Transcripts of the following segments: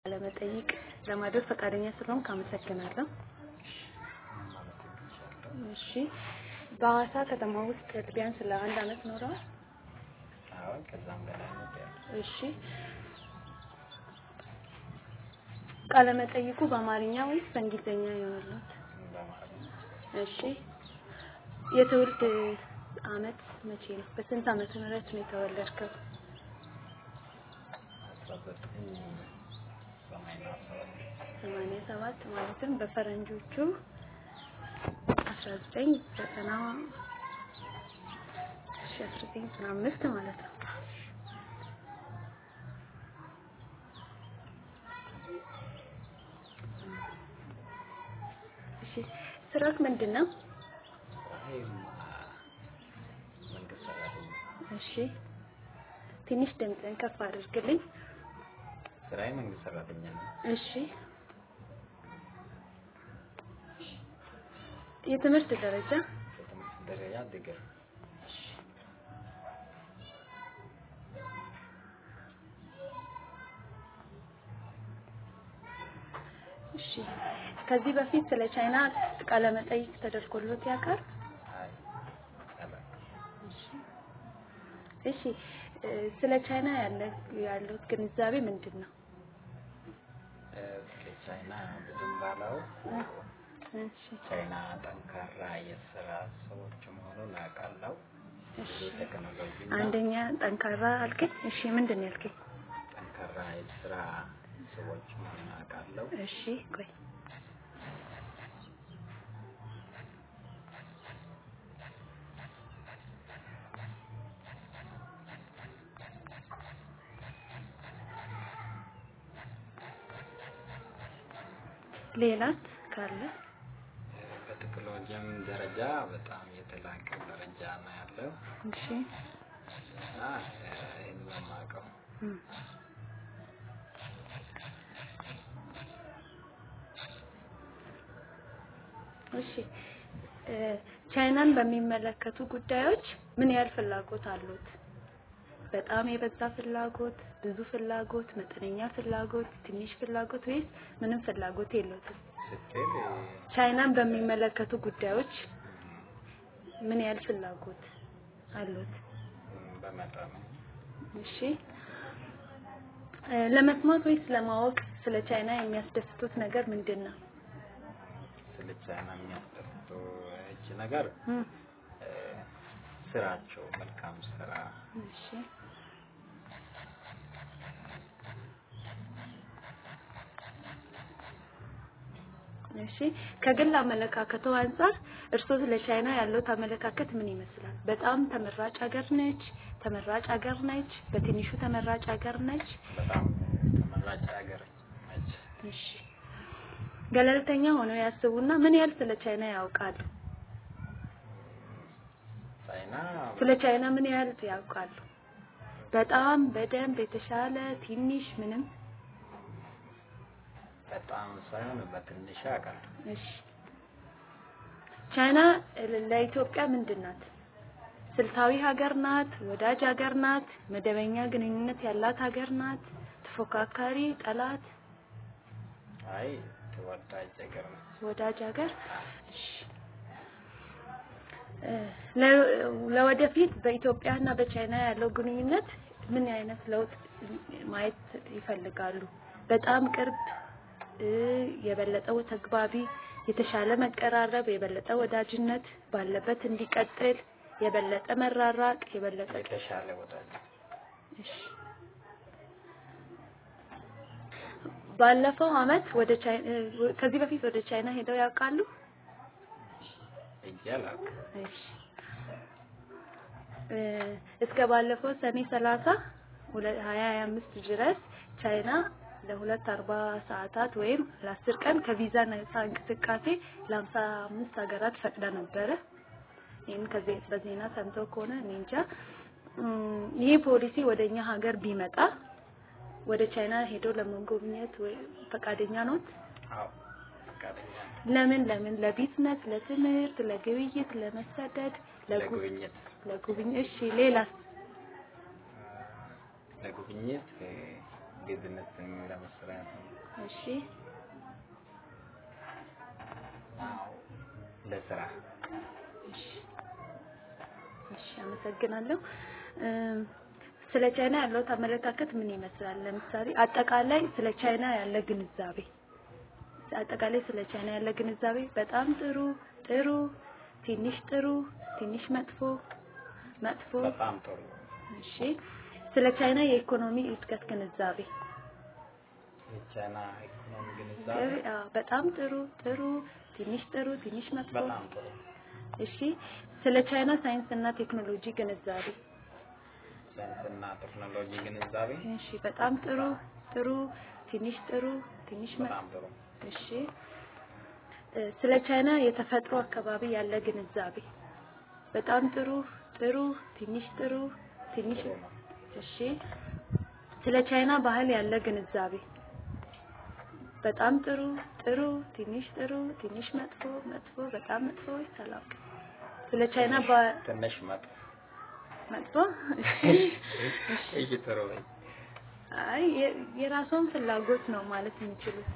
ለመጠይቅ ለማድረግ ፈቃደኛ ስለሆንክ አመሰግናለሁ። እሺ በሐዋሳ ከተማ ውስጥ ቢያንስ ለአንድ አመት ኖረዋል? አዎ ከዛም በላይ ነው። እሺ ቃለ መጠይቁ በአማርኛ ወይስ በእንግሊዝኛ ይሆንልዎት? በአማርኛ እሺ የትውልድ አመት መቼ ነው? በስንት ዓመተ ምህረት ነው የተወለድከው? አስራ ዘጠኝ ሰማንያ ሰባት ሰማንያ ሰባት ማለትም በፈረንጆቹ አስራ ዘጠኝ ዘጠና እሺ አስራ ዘጠኝ ዘጠና አምስት ማለት ነው። እሺ ስራክ ምንድን ነው? ስራዬ መንግስት ሰራተኛ እሺ ትንሽ ድምፅን ከፍ አድርግልኝ። ስራዬ መንግስት ሰራተኛ ነው። እሺ የትምህርት ደረጃ በትምህርት ደረጃ ድግር እሺ ከዚህ በፊት ስለ ቻይና ቃለ መጠይቅ ተደርጎልዎት ያውቃል? አይ አላውቅም። እሺ እ ስለ ቻይና ያለ ያለዎት ግንዛቤ ምንድን ነው? እ ስለ ቻይና ብዙም ባላውቅ እሺ ቻይና ጠንካራ የስራ ሰዎች መሆኑን አውቃለሁ። እሺ የቴክኖሎጂ አንደኛ ጠንካራ አልከኝ። እሺ ምንድን ነው ያልከኝ? ጠንካራ የስራ ሰዎች መሆኑን አውቃለሁ። እሺ ቆይ ሌላት ካለ በቴክኖሎጂም ደረጃ በጣም የተላቀ ደረጃ ነው ያለው እሺ እና ይህን ነው የማውቀው። እም። እሺ እ ቻይናን በሚመለከቱ ጉዳዮች ምን ያህል ፍላጎት አሉት? በጣም የበዛ ፍላጎት፣ ብዙ ፍላጎት፣ መጠነኛ ፍላጎት፣ ትንሽ ፍላጎት ወይስ ምንም ፍላጎት የለውትም? ስትል ቻይናን በሚመለከቱ ጉዳዮች ምን ያህል ፍላጎት አሉት? እም፣ በመጠኑ እሺ እ ለመስማት ወይስ ለማወቅ ስለ ቻይና የሚያስደስቱት ነገር ምንድን ነው? ስለ ቻይና የሚያስደስቱ እጅ ነገር እም፣ እ፣ ስራቸው መልካም ስራ እሺ እሺ ከግል አመለካከቱ አንጻር እርስዎ ስለ ቻይና ያለዎት አመለካከት ምን ይመስላል? በጣም ተመራጭ ሀገር ነች? ተመራጭ ሀገር ነች? በትንሹ ተመራጭ ሀገር ነች? በጣም ተመራጭ ሀገር ነች። እሺ ገለልተኛ ሆነው ያስቡና ምን ያህል ስለ ቻይና ያውቃሉ? ቻይና ስለ ቻይና ምን ያህል ያውቃሉ? በጣም በደንብ የተሻለ ትንሽ ምንም? በጣም ሳይሆን በትንሽ ያውቃል። እሺ ቻይና ለኢትዮጵያ ምንድን ናት? ስልታዊ ሀገር ናት? ወዳጅ ሀገር ናት? መደበኛ ግንኙነት ያላት ሀገር ናት? ተፎካካሪ፣ ጠላት? አይ ተወዳጅ ሀገር ነች። ወዳጅ ሀገር። እሺ እ ለ- ለወደፊት በኢትዮጵያ እና በቻይና ያለው ግንኙነት ምን አይነት ለውጥ ማየት ይፈልጋሉ? በጣም ቅርብ እ የበለጠው ተግባቢ፣ የተሻለ መቀራረብ፣ የበለጠ ወዳጅነት ባለበት እንዲቀጥል፣ የበለጠ መራራቅ፣ የበለጠ የተሻለ ወዳጅ እሺ ባለፈው አመት ወደ ቻይና ከዚህ በፊት ወደ ቻይና ሄደው ያውቃሉ? ሄጄ አላውቅም። እሺ እ እስከ ባለፈው ሰኔ ሰላሳ ሁለት ሀያ ሀያ አምስት ድረስ ቻይና ለሁለት አርባ ሰዓታት ወይም ለአስር ቀን ከቪዛ ነፃ እንቅስቃሴ ለሀምሳ አምስት ሀገራት ፈቅዳ ነበረ። ይህን ከዚህ በዜና ሰምተው ከሆነ እኔ እንጃ። እም፣ ይህ ፖሊሲ ወደ እኛ ሀገር ቢመጣ ወደ ቻይና ሄዶ ለመጎብኘት ወይ ፈቃደኛ ኖት? አዎ ፈቃደኛ ነኝ። ለምን ለምን? ለቢዝነስ፣ ለትምህርት፣ ለግብይት፣ ለመሰደድ፣ ለጉ ለጉብኝት ለጉብኝት። እሺ ሌላስ? ለጉብኝት ቢዝነስ ለመስራት ነው። እሺ አዎ ለስራ እሺ እሺ አመሰግናለሁ። እም፣ ስለ ቻይና ያለው አመለካከት ምን ይመስላል? ለምሳሌ አጠቃላይ ስለ ቻይና ያለ ግንዛቤ አጠቃላይ ስለ ቻይና ያለ ግንዛቤ በጣም ጥሩ ጥሩ፣ ትንሽ ጥሩ፣ ትንሽ መጥፎ መጥፎ። በጣም ጥሩ እሺ ስለ ቻይና የኢኮኖሚ እድገት ግንዛቤ የቻይና ኢኮኖሚ ግንዛቤ አዎ፣ በጣም ጥሩ ጥሩ፣ ትንሽ ጥሩ፣ ትንሽ መጥፎ። በጣም ጥሩ እሺ ስለ ቻይና ሳይንስና ቴክኖሎጂ ግንዛቤ ሳይንስና ቴክኖሎጂ ግንዛቤ እሺ በጣም ጥሩ ጥሩ፣ ትንሽ ጥሩ፣ ትንሽ መጥፎ። በጣም ጥሩ እሺ እ፣ ስለ ቻይና የተፈጥሮ አካባቢ ያለ ግንዛቤ በጣም ጥሩ ጥሩ፣ ትንሽ ጥሩ፣ ትንሽ ጥሩ ነው እሺ ስለ ቻይና ባህል ያለ ግንዛቤ በጣም ጥሩ ጥሩ፣ ትንሽ ጥሩ፣ ትንሽ መጥፎ መጥፎ፣ በጣም መጥፎ፣ ሰላም። ስለ ቻይና ባ- ትንሽ መጥፎ መጥፎ እሺ ጥሩ በይ አይ የ- የራስዎን ፍላጎት ነው ማለት የሚችሉት።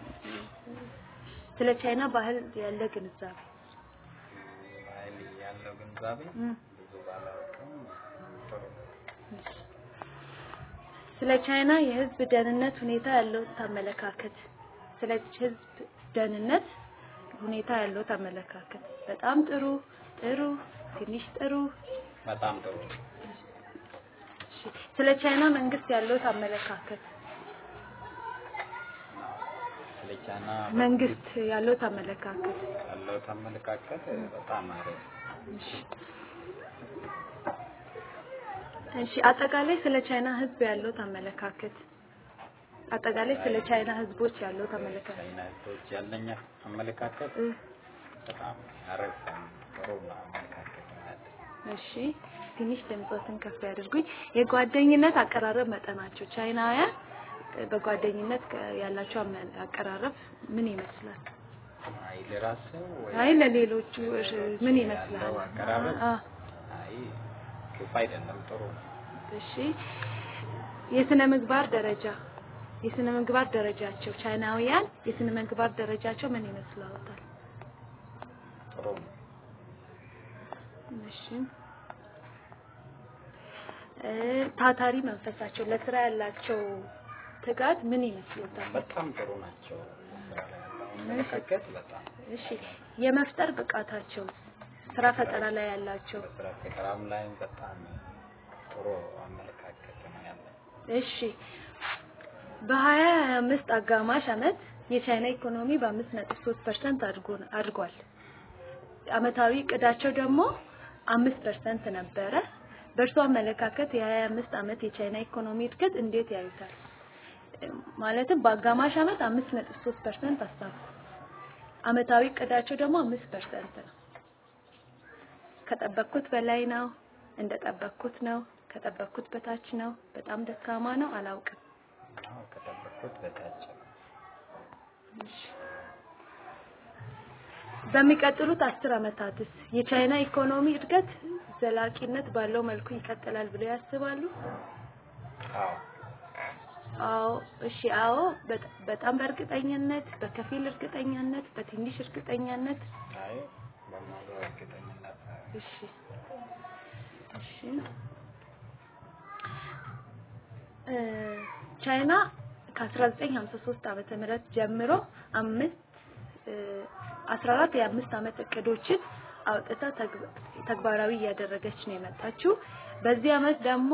ስለ ቻይና ባህል ያለ ግንዛቤ ባህል ያለው ግንዛቤ እም፣ ብዙ ባላውቅም ጥሩ እሺ። ስለ ቻይና የሕዝብ ደህንነት ሁኔታ ያለው አመለካከት ስለ ሕዝብ ደህንነት ሁኔታ ያለው አመለካከት በጣም ጥሩ ጥሩ፣ ትንሽ ጥሩ። በጣም ጥሩ እሺ። ስለ ቻይና መንግስት ያለው አመለካከት ስለ ቻይና መንግስት ያለው አመለካከት ያለው አመለካከት በጣም አሪፍ እሺ። እሺ አጠቃላይ ስለ ቻይና ህዝብ ያለው አመለካከት አጠቃላይ ስለ ቻይና ህዝቦች ያለው አመለካከት ቻይና ህዝቦች ያለኝ አመለካከት እ፣ በጣም አሪፍ ጥሩ ነው አመለካከት ማለት እሺ ትንሽ ድምፆትን ከፍ ያድርጉኝ። የጓደኝነት አቀራረብ መጠናቸው ቻይናውያን እ፣ በጓደኝነት ከ- ያላቸው አመ- አቀራረብ ምን ይመስላል? አይ ለራሱ ወይ አይ ለሌሎቹ እሺ፣ ምን ይመስላል? ያለው አቀራረብ አ፣ አይ ክፉ አይደለም ጥሩ ነው እሺ የስነ ምግባር ደረጃ የስነ ምግባር ደረጃቸው ቻይናውያን የስነ ምግባር ደረጃቸው ምን ይመስላል? ጥሩ ነው እሺ እ፣ ታታሪ መንፈሳቸው ለስራ ያላቸው ትጋት ምን ይመስሉታል? በጣም ጥሩ ናቸው ስራ ላይ ያለው አመለካከት በጣም እሺ የመፍጠር ብቃታቸው ስራ ፈጠራ ላይ ያላቸው በስራ ፈጠራም ላይ በጣም ጥሩ አመለካከት ነው ያለው እሺ በሀያ አምስት አጋማሽ አመት የቻይና ኢኮኖሚ በአምስት ነጥብ ሶስት ፐርሰንት አድጓል። አመታዊ እቅዳቸው ደግሞ አምስት ፐርሰንት ነበረ። በእርሱ አመለካከት የሀያ አምስት አመት የቻይና ኢኮኖሚ እድገት እንዴት ያዩታል? ማለትም በአጋማሽ አመት አምስት ነጥብ ሶስት ፐርሰንት አሳኩ። አመታዊ እቅዳቸው ደግሞ አምስት ፐርሰንት ነው። ከጠበቅኩት በላይ ነው፣ እንደጠበቅኩት ነው፣ ከጠበቅኩት በታች ነው፣ በጣም ደካማ ነው፣ አላውቅም። አዎ ከጠበቅኩት በታች ነው እሺ። በሚቀጥሉት አስር አመታትስ የቻይና ኢኮኖሚ እድገት ዘላቂነት ባለው መልኩ ይቀጥላል ብለው ያስባሉ? አዎ አዎ። እሺ። አዎ። በጣ- በጣም በእርግጠኝነት፣ በከፊል እርግጠኛነት፣ በትንሽ እርግጠኛነት። አይ በሙሉ እርግጠኝነት እሺ። እሺ። እ፣ ቻይና ከ1953 ዓመተ ምህረት ጀምሮ አምስት እ፣ 14 የአምስት ዓመት እቅዶችን አውጥታ ተግባ- ተግባራዊ እያደረገች ነው የመጣችው። በዚህ ዓመት ደግሞ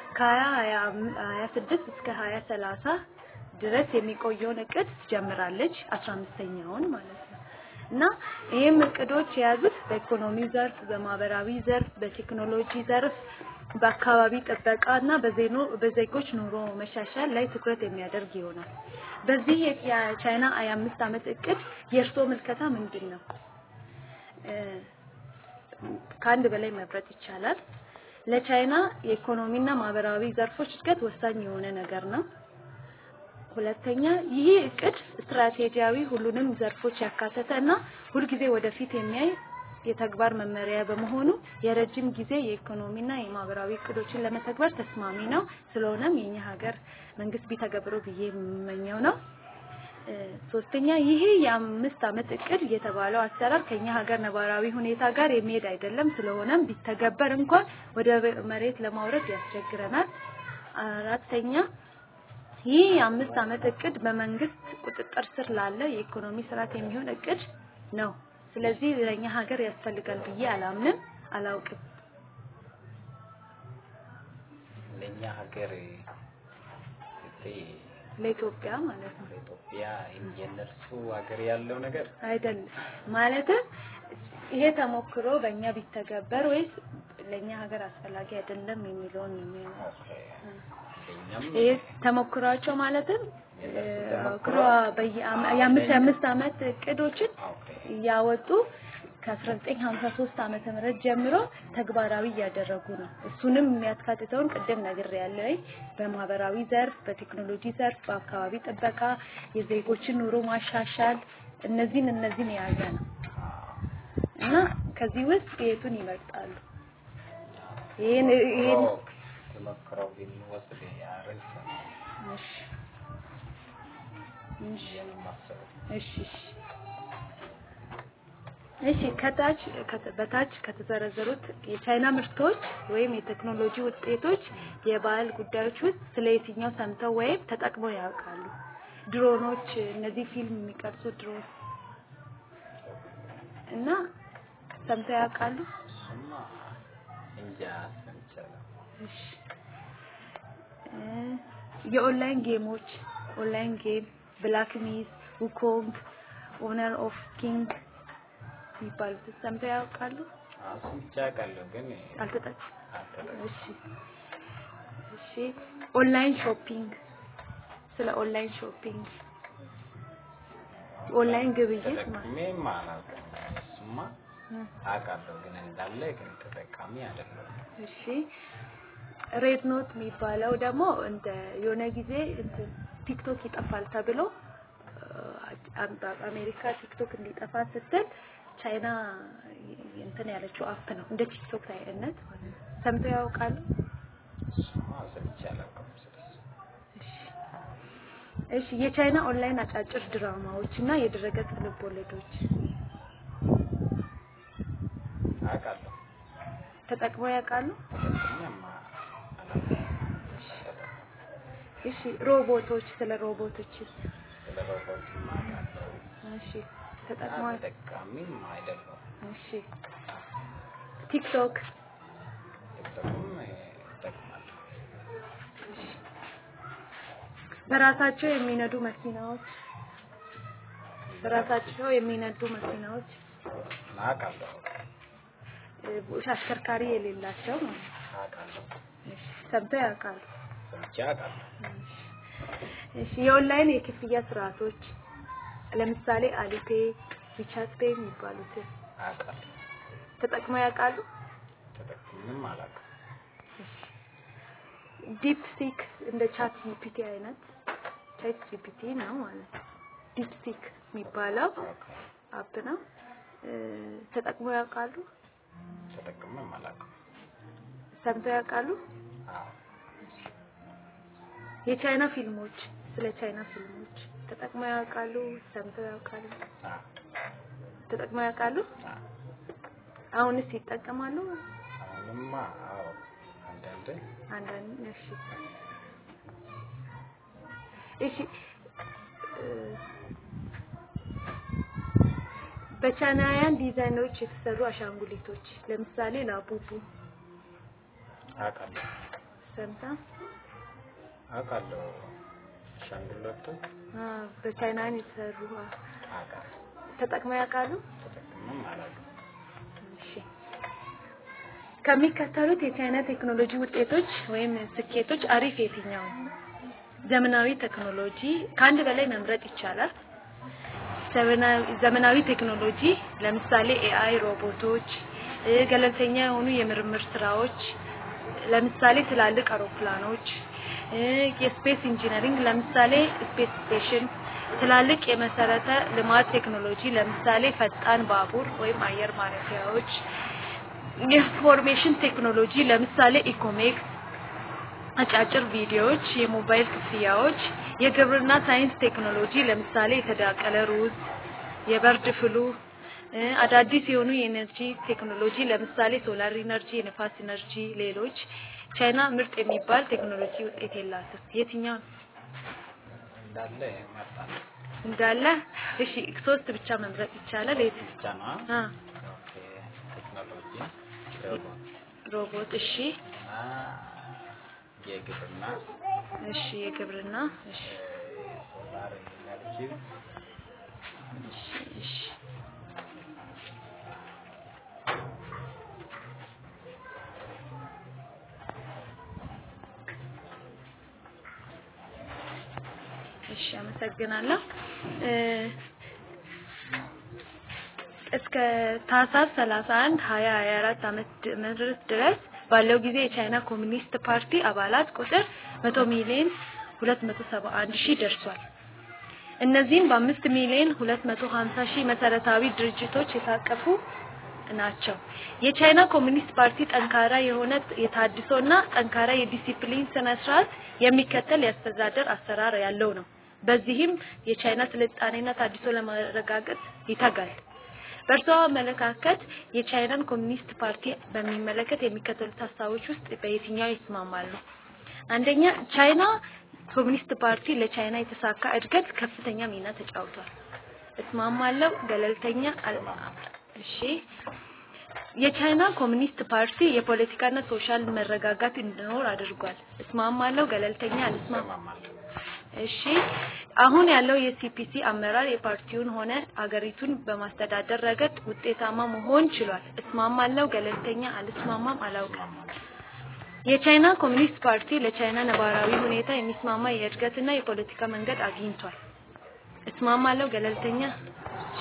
ከ2026 እስከ 2030 ድረስ የሚቆየውን እቅድ ጀምራለች። 15ኛውን ማለት ነው። እና ይህም እቅዶች የያዙት በኢኮኖሚ ዘርፍ፣ በማህበራዊ ዘርፍ፣ በቴክኖሎጂ ዘርፍ፣ በአካባቢ ጥበቃ እና በዜኖ በዜጎች ኑሮ መሻሻል ላይ ትኩረት የሚያደርግ ይሆናል። በዚህ የ- የቻይና የአምስት ዓመት እቅድ የእርስዎ ምልከታ ምንድን ነው? እ፣ ከአንድ በላይ መምረጥ ይቻላል። ለቻይና የኢኮኖሚና ማህበራዊ ዘርፎች እድገት ወሳኝ የሆነ ነገር ነው። ሁለተኛ ይህ እቅድ ስትራቴጂያዊ ሁሉንም ዘርፎች ያካተተ እና ሁልጊዜ ወደፊት የሚያይ የተግባር መመሪያ በመሆኑ የረጅም ጊዜ የኢኮኖሚና የማህበራዊ እቅዶችን ለመተግበር ተስማሚ ነው። ስለሆነም የኛ ሀገር መንግስት ቢተገብረው ብዬ የምመኘው ነው። ሶስተኛ ይሄ የአምስት ዓመት እቅድ የተባለው አሰራር ከኛ ሀገር ነባራዊ ሁኔታ ጋር የሚሄድ አይደለም። ስለሆነም ቢተገበር እንኳን ወደ መሬት ለማውረድ ያስቸግረናል። አራተኛ ይህ የአምስት ዓመት እቅድ በመንግስት ቁጥጥር ስር ላለ የኢኮኖሚ ስርዓት የሚሆን እቅድ ነው። ስለዚህ ለኛ ሀገር ያስፈልጋል ብዬ አላምንም፣ አላውቅም። ለእኛ ሀገር ስትይ ለኢትዮጵያ ማለት ነው በኢትዮጵያ የእነርሱ ሀገር ያለው ነገር አይደለም ማለትም ይሄ ተሞክሮ በእኛ ቢተገበር ወይስ ለእኛ ሀገር አስፈላጊ አይደለም የሚለውን ነው የሚሆነው። ኦኬ፣ ለእኛም ይሄ ተሞክሯቸው ማለትም ተሞክሮ በየአመ- የአምስት የአምስት ዓመት እቅዶችን ኦኬ፣ እያወጡ ከ1953 ዓመተ ምህረት ጀምሮ ተግባራዊ እያደረጉ ነው። እሱንም የሚያካትተውን ቅድም ነግሬያለሁ። በማህበራዊ ዘርፍ፣ በቴክኖሎጂ ዘርፍ፣ በአካባቢ ጥበቃ፣ የዜጎችን ኑሮ ማሻሻል እነዚህን እነዚህን የያዘ ነው እና ከዚህ ውስጥ የቱን ይመርጣሉ? ይሄን ይሄን ኦ፣ ተሞክሮው ብንወስድ አሪፍ ነው እሺ እሺ የማስበው። እሺ እሺ እሺ ከታች ከተ- በታች ከተዘረዘሩት የቻይና ምርቶች ወይም የቴክኖሎጂ ውጤቶች የባህል ጉዳዮች ውስጥ ስለ የትኛው ሰምተው ወይም ተጠቅመው ያውቃሉ? ድሮኖች፣ እነዚህ ፊልም የሚቀርጹ ድሮን እና ሰምተው ያውቃሉ? እሱማ እንጃ ሰምቻለሁ። እሺ እ የኦንላይን ጌሞች ኦንላይን ጌም ብላክ ሚዝ፣ ውኮንግ፣ ኦነር ኦፍ ኪንግ የሚባሉት ሰምተው ያውቃሉ? አዎ፣ ሰምቼ አውቃለሁ ግን አልተጠቅ አልተጠቀምኩም። እሺ እሺ ኦንላይን ሾፒንግ ስለ ኦንላይን ሾፒንግ ኦንላይን ግብይት ማለት ተጠቅሜም አላውቅም። እሱማ ነው። አውቃለሁ ግን እንዳለ ግን ተጠቃሚ አይደለሁም። እሺ ሬድ ኖት የሚባለው ደግሞ እንደ የሆነ ጊዜ እንትን ቲክቶክ ይጠፋል ተብሎ አ- አሜሪካ ቲክቶክ እንዲጠፋ ስትል ቻይና እንትን ያለችው አፕ ነው እንደ ቲክቶክ አይነት ሰምተው ያውቃሉ? እሱማ ሰምቼ አላውቅም ስለሱ። እሺ እሺ የቻይና ኦንላይን አጫጭር ድራማዎች እና የድረገጽ ልብ ወለዶች አውቃለሁ ተጠቅመው ያውቃሉ? ተጠቅሜም አላውቅም። እሺ ሮቦቶች ስለ ሮቦቶችስ? ስለ ሮቦትም አውቃለሁ። እሺ ተጠቅመው ተጠቃሚም አይደለሁም። እሺ ቲክቶክ ቲክቶክም እጠቅማለሁ። በራሳቸው የሚነዱ መኪናዎች በራሳቸው የሚነዱ መኪናዎች አውቃለሁ እ፣ አሽከርካሪ የሌላቸው ማለት ነው። አውቃለሁ እሺ ሰምተው ያውቃሉ? ሰምቼ አውቃለሁ። እሺ የኦንላይን የክፍያ ስርዓቶች ለምሳሌ አሊፔ፣ ዊቻት ፔይ የሚባሉትን አውቃለሁ ተጠቅመው ያውቃሉ? ተጠቅሜም አላውቅም። ዲፕ ሲክ እንደ ቻት ጂፒቲ አይነት ቻት ጂፒቲ ነው ማለት ነው። ዲፕ ሲክ የሚባለው አፕ ነው። እ፣ ተጠቅመው ያውቃሉ? ተጠቅሜም አላውቅም። ሰምተው ያውቃሉ? አዎ የቻይና ፊልሞች ስለ ቻይና ፊልሞች ተጠቅመው ያውቃሉ? ሰምተው ያውቃሉ? አዎ ተጠቅመው ያውቃሉ? አዎ አሁንስ ይጠቀማሉ? አሁንማ አዎ አንዳንዴ አንዳንድ እሺ እሺ እ፣ በቻይናውያን ዲዛይኖች የተሰሩ አሻንጉሊቶች ለምሳሌ ላቡቡ አውቃለሁ ሰምታ አውቃለሁ አሻንጉሊቶች አ፣ በቻይናውያን የተሰሩ አ፣ አውቃለሁ ተጠቅመው ያውቃሉ? ተጠቅሜም አላውቅም። እሺ ከሚከተሉት የቻይና ቴክኖሎጂ ውጤቶች ወይም ስኬቶች አሪፍ የትኛው ነው? ዘመናዊ ቴክኖሎጂ ከአንድ በላይ መምረጥ ይቻላል። ዘመናዊ ዘመናዊ ቴክኖሎጂ ለምሳሌ ኤአይ፣ ሮቦቶች፣ እ፣ ገለልተኛ የሆኑ የምርምር ስራዎች ለምሳሌ ትላልቅ አውሮፕላኖች፣ እ፣ የስፔስ ኢንጂነሪንግ ለምሳሌ ስፔስ ስቴሽን፣ ትላልቅ የመሰረተ ልማት ቴክኖሎጂ ለምሳሌ ፈጣን ባቡር ወይም አየር ማረፊያዎች፣ የኢንፎርሜሽን ቴክኖሎጂ ለምሳሌ ኢኮሜክስ፣ አጫጭር ቪዲዮዎች፣ የሞባይል ክፍያዎች፣ የግብርና ሳይንስ ቴክኖሎጂ ለምሳሌ የተዳቀለ ሩዝ፣ የበርድ ፍሉ፣ እ፣ አዳዲስ የሆኑ የኤነርጂ ቴክኖሎጂ ለምሳሌ ሶላር ኢነርጂ፣ የነፋስ ኢነርጂ፣ ሌሎች ቻይና ምርጥ የሚባል ቴክኖሎጂ ውጤት የላትም። የትኛው ነው? እንዳለ ይመርጣል። እንዳለ እሺ፣ ሶስት ብቻ መምረጥ ይቻላል። የት? ብቻ ነው አ ኦኬ። ቴክኖሎጂ ሮቦት ሮቦት፣ እሺ፣ እና የግብርና እሺ፣ የግብርና፣ እሺ፣ ሶላር ኢነርጂ እሺ፣ እሺ። እሺ አመሰግናለሁ። እ፣ እስከ ታህሳስ 31 2024 ዓመት ምህረት ድረስ ባለው ጊዜ የቻይና ኮሚኒስት ፓርቲ አባላት ቁጥር 100 ሚሊዮን 271 ሺህ ደርሷል። እነዚህም በአምስት ሚሊዮን 250 ሺህ መሰረታዊ ድርጅቶች የታቀፉ ናቸው። የቻይና ኮሚኒስት ፓርቲ ጠንካራ የሆነ የታድሶና ጠንካራ የዲሲፕሊን ስነ ስርዓት የሚከተል የአስተዳደር አሰራር ያለው ነው። በዚህም የቻይና ስልጣኔና ታድሶ ለማረጋገጥ ይተጋል። በእርስዎ አመለካከት የቻይናን ኮሚኒስት ፓርቲ በሚመለከት የሚከተሉት ሀሳቦች ውስጥ በየትኛው ይስማማሉ? አንደኛ፣ ቻይና ኮሚኒስት ፓርቲ ለቻይና የተሳካ እድገት ከፍተኛ ሚና ተጫውቷል። እስማማለሁ። ገለልተኛ አል- እሺ። የቻይና ኮሚኒስት ፓርቲ የፖለቲካና ሶሻል መረጋጋት እንዲኖር አድርጓል። እስማማለሁ። ገለልተኛ አልስማማ ይሰማማል። እሺ አሁን ያለው የሲፒሲ አመራር የፓርቲውን ሆነ አገሪቱን በማስተዳደር ረገድ ውጤታማ መሆን ችሏል። እስማማለሁ። ገለልተኛ አልስማማም፣ አላውቅም። የቻይና ኮሚኒስት ፓርቲ ለቻይና ነባራዊ ሁኔታ የሚስማማ የእድገትና የፖለቲካ መንገድ አግኝቷል። እስማማለሁ። ገለልተኛ እሺ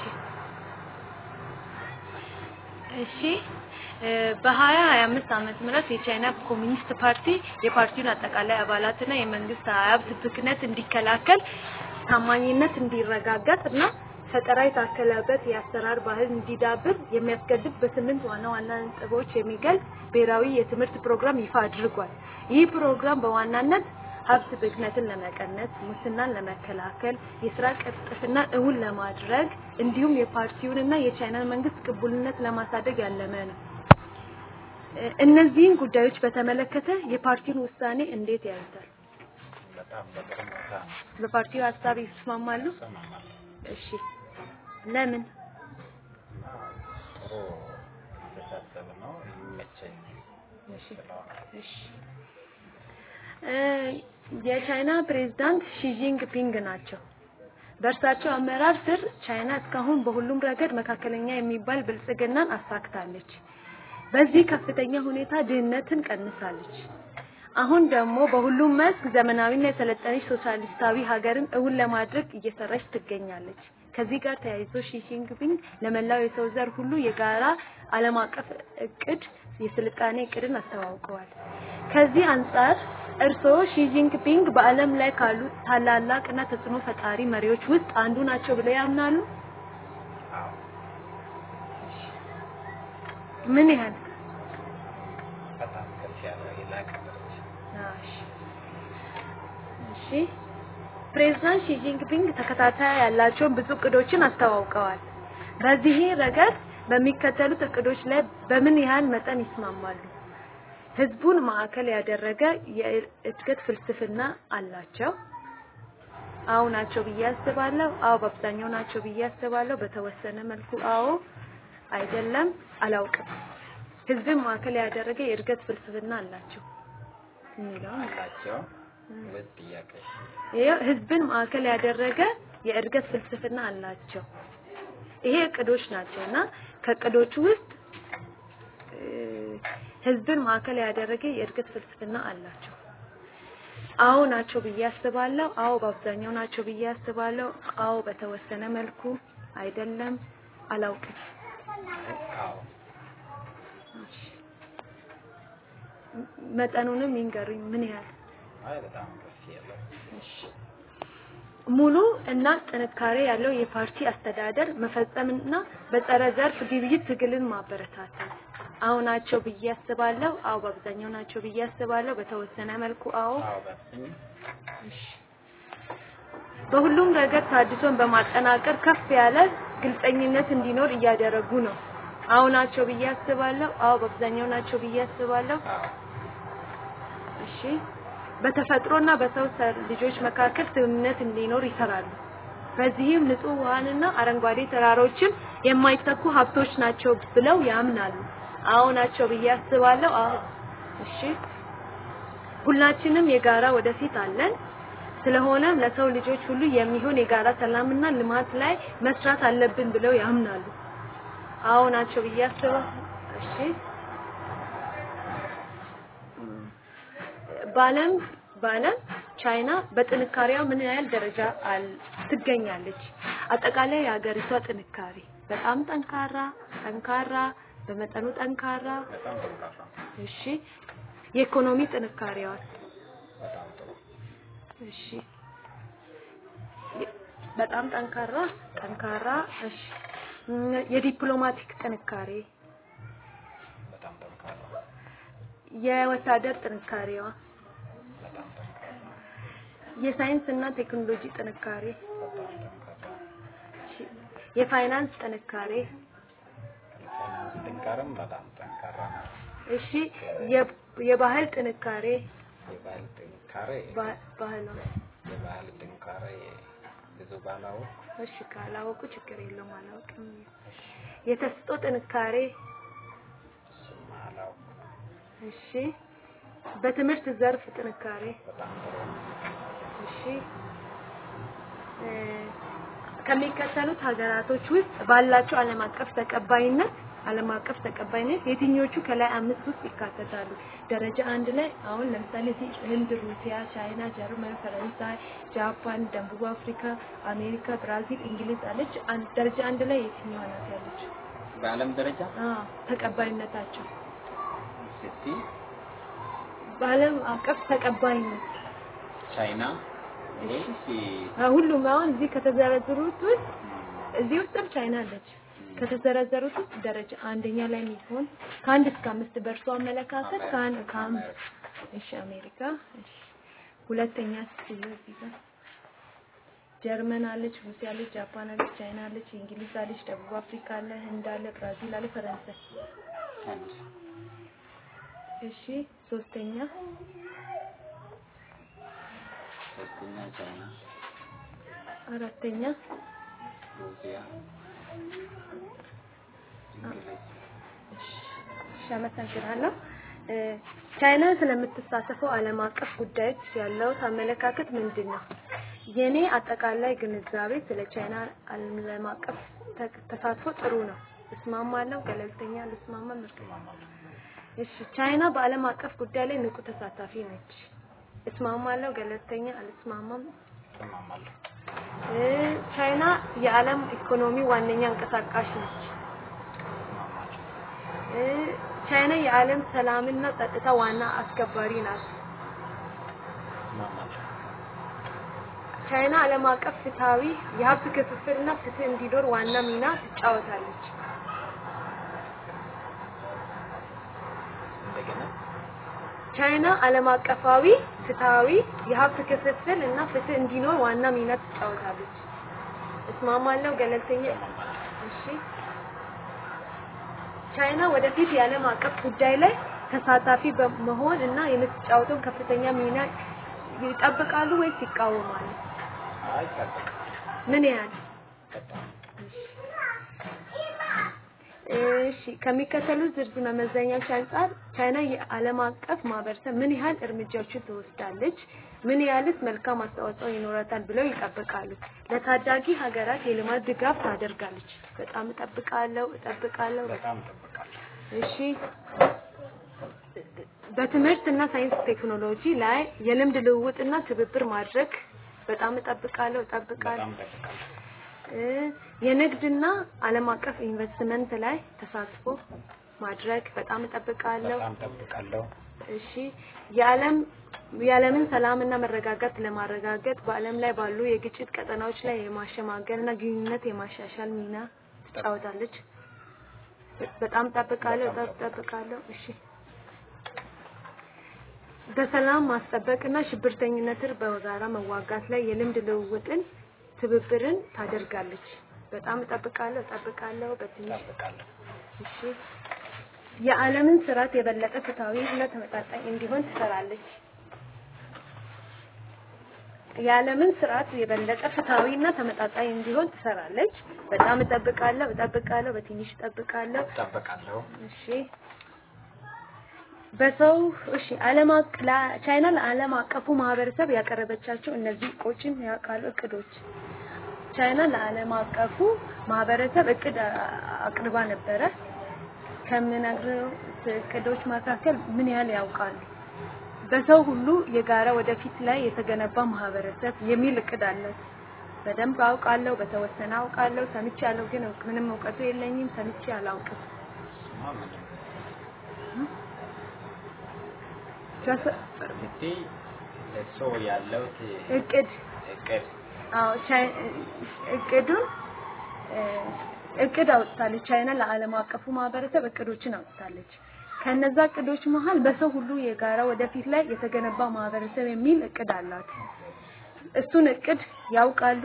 እሺ እ በሀያ ሀያ አምስት ዓመተ ምህረት የቻይና ኮሚኒስት ፓርቲ የፓርቲውን አጠቃላይ አባላትና የመንግስት ሀብት ብክነት እንዲከላከል ታማኝነት እንዲረጋገጥ እና ፈጠራ የታከለበት የአሰራር ባህል እንዲዳብር የሚያስገድድ በስምንት ዋና ዋና ነጥቦች የሚገልጽ ብሔራዊ የትምህርት ፕሮግራም ይፋ አድርጓል። ይህ ፕሮግራም በዋናነት ሀብት ብክነትን ለመቀነስ፣ ሙስናን ለመከላከል፣ የስራ ቅልጥፍና እውን ለማድረግ እንዲሁም የፓርቲውንና የቻይናን መንግስት ቅቡልነት ለማሳደግ ያለመ ነው። እ እነዚህን ጉዳዮች በተመለከተ የፓርቲውን ውሳኔ እንዴት ያዩታል? በጣም በጥሩ ሁኔታ ነው። በፓርቲው ሀሳብ ይስማማሉ? ይሰማማል። እሺ፣ ለምን? እና ጥሩ አስተሳሰብ ነው። ይመቸኝ እሺ ስለሆነ እሺ እ የቻይና ፕሬዝዳንት ሺጂንግ ፒንግ ናቸው። በእርሳቸው አመራር ስር ቻይና እስካሁን በሁሉም ረገድ መካከለኛ የሚባል ብልጽግናን አሳክታለች። በዚህ ከፍተኛ ሁኔታ ድህነትን ቀንሳለች። አሁን ደግሞ በሁሉም መስክ ዘመናዊና የሰለጠነች ሶሻሊስታዊ ሀገርን እውን ለማድረግ እየሰራች ትገኛለች። ከዚህ ጋር ተያይዞ ሺ ጂንፒንግ ለመላው የሰው ዘር ሁሉ የጋራ ዓለም አቀፍ እቅድ የስልጣኔ እቅድን አስተዋውቀዋል። ከዚህ አንጻር እርስዎ ሺ ጂንፒንግ በዓለም ላይ ካሉ ታላላቅና ተጽዕኖ ፈጣሪ መሪዎች ውስጥ አንዱ ናቸው ብለው ያምናሉ? አዎ ምን ያህል? በጣም ከፍ ያለ የላቀ ደረጃ እሺ እሺ ፕሬዝዳንት ሺ ጂንፒንግ ተከታታይ ያላቸውን ብዙ እቅዶችን አስተዋውቀዋል። በዚህ ረገድ በሚከተሉት እቅዶች ላይ በምን ያህል መጠን ይስማማሉ? ህዝቡን ማዕከል ያደረገ የእድገት ፍልስፍና አላቸው? አዎ ናቸው ብዬ አስባለሁ። አዎ በአብዛኛው ናቸው ብዬ አስባለሁ። በተወሰነ መልኩ አዎ፣ አይደለም፣ አላውቅም። ህዝብን ማዕከል ያደረገ የእድገት ፍልስፍና አላቸው የሚለውን አላቸው ወይስ ጥያቄ? ይሄው ህዝብን ማዕከል ያደረገ የእድገት ፍልስፍና አላቸው። ይሄ እቅዶች ናቸው እና ከእቅዶቹ ውስጥ እ ህዝብን ማዕከል ያደረገ የእድገት ፍልስፍና አላቸው። አዎ ናቸው ብዬ አስባለሁ። አዎ በአብዛኛው ናቸው ብዬ አስባለሁ። አዎ በተወሰነ መልኩ፣ አይደለም፣ አላውቅም። አዎ እሺ። መጠኑንም ይንገሩኝ ምን ያህል አይ በጣም ከፍ ያለ እሺ። ሙሉ እና ጥንካሬ ያለው የፓርቲ አስተዳደር መፈጸምና በጸረ ዘርፍ ግብይት ትግልን ማበረታታት አዎ ናቸው ብዬ አስባለሁ። አዎ በአብዛኛው ናቸው ብዬ አስባለሁ። በተወሰነ መልኩ አዎ። አዎ በስኝ እሺ። በሁሉም ረገድ ታድሶን በማጠናቀር ከፍ ያለ ግልጸኝነት እንዲኖር እያደረጉ ነው። አዎ ናቸው ብዬ አስባለሁ። አዎ በአብዛኛው ናቸው ብዬ አስባለሁ። አዎ እሺ በተፈጥሮና በሰው ሰር ልጆች መካከል ስምምነት እንዲኖር ይሰራሉ። በዚህም ንጹህ ውሃንና አረንጓዴ ተራሮችም የማይተኩ ሀብቶች ናቸው ብለው ያምናሉ። አዎ ናቸው ብዬ አስባለሁ። አዎ እሺ ሁላችንም የጋራ ወደፊት አለን። ስለሆነም ለሰው ልጆች ሁሉ የሚሆን የጋራ ሰላምና ልማት ላይ መስራት አለብን ብለው ያምናሉ። አዎ ናቸው ብዬ አስባለሁ። እሺ በዓለም በዓለም ቻይና በጥንካሬዋ ምን ያህል ደረጃ አል- ትገኛለች? አጠቃላይ የሀገሪቷ ጥንካሬ በጣም ጠንካራ፣ ጠንካራ፣ በመጠኑ ጠንካራ። በጣም ጠንካራ እሺ የኢኮኖሚ ጥንካሬዋ በጣም ጥሩ እሺ የ- በጣም ጠንካራ ጠንካራ። እሺ እም፣ የዲፕሎማቲክ ጥንካሬ፣ በጣም ጠንካራ የወታደር ጥንካሬዋ፣ በጣም ጠንካራ የሳይንስ እና ቴክኖሎጂ ጥንካሬ፣ በጣም ጠንካራ እሺ፣ የፋይናንስ ጥንካሬ፣ የፋይናንስ ጥንካሬም በጣም ጠንካራ ነው። እሺ የ- የባህል ጥንካሬ የባህል ጥንካሬ ባ- ባህሏ የባህል ጥንካሬ ብዙ ባላው እሺ ካላወቁ ችግር የለውም አላውቅም። የተስጦ ጥንካሬ እሱም አላውቅ እሺ በትምህርት ዘርፍ ጥንካሬ በጣም ጥሩ እሺ እ፣ ከሚከተሉት ሀገራቶች ውስጥ ባላቸው ዓለም አቀፍ ተቀባይነት ዓለም አቀፍ ተቀባይነት የትኞቹ ከላይ አምስት ውስጥ ይካተታሉ? ደረጃ አንድ ላይ አሁን ለምሳሌ እዚህ ህንድ፣ ሩሲያ፣ ቻይና፣ ጀርመን፣ ፈረንሳይ፣ ጃፓን፣ ደቡብ አፍሪካ፣ አሜሪካ፣ ብራዚል፣ እንግሊዝ አለች። አንድ ደረጃ አንድ ላይ የትኛዋ ናት ያለችው? በዓለም ደረጃ አዎ ተቀባይነታቸው ስቲ በዓለም አቀፍ ተቀባይነት ቻይና ወይስ አዎ፣ ሁሉም አሁን እዚህ ከተዘረዘሩት ውስጥ እዚህ ውስጥም ቻይና አለች። ከተዘረዘሩት ውስጥ ደረጃ አንደኛ ላይ የሚሆን ከአንድ እስከ አምስት በእርሶ አመለካከት ከአንድ ከአምስት እሺ፣ አሜሪካ እሺ፣ ሁለተኛ እዚህ ጋር ጀርመን አለች፣ ሩሲያ አለች፣ ጃፓን አለች፣ ቻይና አለች፣ እንግሊዝ አለች፣ ደቡብ አፍሪካ አለ፣ ህንድ አለ፣ ብራዚል አለ፣ ፈረንሳይ አንድ እሺ፣ ሶስተኛ ሶስተኛ ቻይና አራተኛ ሩሲያ እንግሊዝ እሺ አመሰግናለሁ። እ፣ ቻይና ስለምትሳተፈው ዓለም አቀፍ ጉዳዮች ያለው አመለካከት ምንድን ነው? የኔ አጠቃላይ ግንዛቤ ስለ ቻይና ዓለም አቀፍ ተ- ተሳትፎ ጥሩ ነው። እስማማለሁ፣ ገለልተኛ፣ አልስማማም። እስማማለሁ እሺ ቻይና በዓለም አቀፍ ጉዳይ ላይ ንቁ ተሳታፊ ነች። እስማማለሁ፣ ገለልተኛ፣ አልስማማም። እስማማለሁ እ፣ ቻይና የዓለም ኢኮኖሚ ዋነኛ እንቀሳቃሽ ነች። እስማማለሁ እ፣ ቻይና የዓለም ሰላምና ጸጥታ ዋና አስከባሪ ናት። እስማማለሁ ቻይና ዓለም አቀፍ ፍትሃዊ የሀብት ክፍፍልና ፍትህ እንዲኖር ዋና ሚና ትጫወታለች። እንደገና ቻይና ዓለም አቀፋዊ ፍትሃዊ የሀብት ክፍፍል እና ፍትህ እንዲኖር ዋና ሚና ትጫወታለች። እስማማለሁ፣ ገለልተኛ። እስማማለሁ እሺ ቻይና ወደፊት የዓለም አቀፍ ጉዳይ ላይ ተሳታፊ በመሆን እና የምትጫወተውን ከፍተኛ ሚና ይጠብቃሉ ወይስ ይቃወማሉ? አይጠበቅም ምን ያህል? በጣም እሺ ከሚከተሉት ዝርዝር መመዘኛዎች አንጻር ቻይና የዓለም አቀፍ ማህበረሰብ ምን ያህል እርምጃዎችን ትወስዳለች? ምን ያህልስ መልካም አስተዋጽኦ ይኖራታል ብለው ይጠብቃሉ? ለታዳጊ ሀገራት የልማት ድጋፍ ታደርጋለች? በጣም እጠብቃለሁ እጠብቃለሁ። በጣም እጠብቃለሁ እሺ በትምህርት እና ሳይንስ ቴክኖሎጂ ላይ የልምድ ልውውጥና ትብብር ማድረግ በጣም እጠብቃለሁ እጠብቃለሁ። በጣም እጠብቃለሁ እ የንግድና ዓለም አቀፍ ኢንቨስትመንት ላይ ተሳትፎ ማድረግ በጣም እጠብቃለሁ። በጣም እጠብቃለሁ እሺ የዓለም የዓለምን ሰላምና መረጋጋት ለማረጋገጥ በዓለም ላይ ባሉ የግጭት ቀጠናዎች ላይ የማሸማገልና ግንኙነት የማሻሻል ሚና ትጫወታለች። በጣም እጠብቃለሁ በጣም እጠብቃለሁ። እሺ በሰላም ማስጠበቅና ሽብርተኝነትን በጋራ መዋጋት ላይ የልምድ ልውውጥን ትብብርን ታደርጋለች። በጣም እጠብቃለሁ እጠብቃለሁ በትንሽ እጠብቃለሁ። እሺ የዓለምን ስርዓት የበለጠ ፍትሃዊ እና ተመጣጣኝ እንዲሆን ትሰራለች። የዓለምን ስርዓት የበለጠ ፍትሃዊ እና ተመጣጣኝ እንዲሆን ትሰራለች። በጣም እጠብቃለሁ እጠብቃለሁ በትንሽ እጠብቃለሁ እጠብቃለሁ። እሺ በሰው እሺ ዓለም አቅ- ላ- ቻይና ለዓለም አቀፉ ማህበረሰብ ያቀረበቻቸው እነዚህ እቅዶችን ያውቃሉ እቅዶች ቻይና ለዓለም አቀፉ ማህበረሰብ እቅድ አ- አቅርባ ነበረ። ከምነግረው እቅዶች መካከል ምን ያህል ያውቃሉ? በሰው ሁሉ የጋራ ወደፊት ላይ የተገነባ ማህበረሰብ የሚል እቅድ አላት። በደንብ አውቃለሁ፣ በተወሰነ አውቃለሁ፣ ሰምቻለሁ፣ ግን ምንም እውቀቱ የለኝም፣ ሰምቼ አላውቅም። እሱማ ምንም በሰ- ስትይ ለሰው ያለው እቅድ እቅድ አዎ ቻይ- እቅዱን እ፣ እቅድ አውጥታለች። ቻይና ለዓለም አቀፉ ማህበረሰብ እቅዶችን አውጥታለች። ከነዛ እቅዶች መሀል በሰው ሁሉ የጋራ ወደፊት ላይ የተገነባ ማህበረሰብ የሚል እቅድ አላት። እሱን እቅድ ያውቃሉ።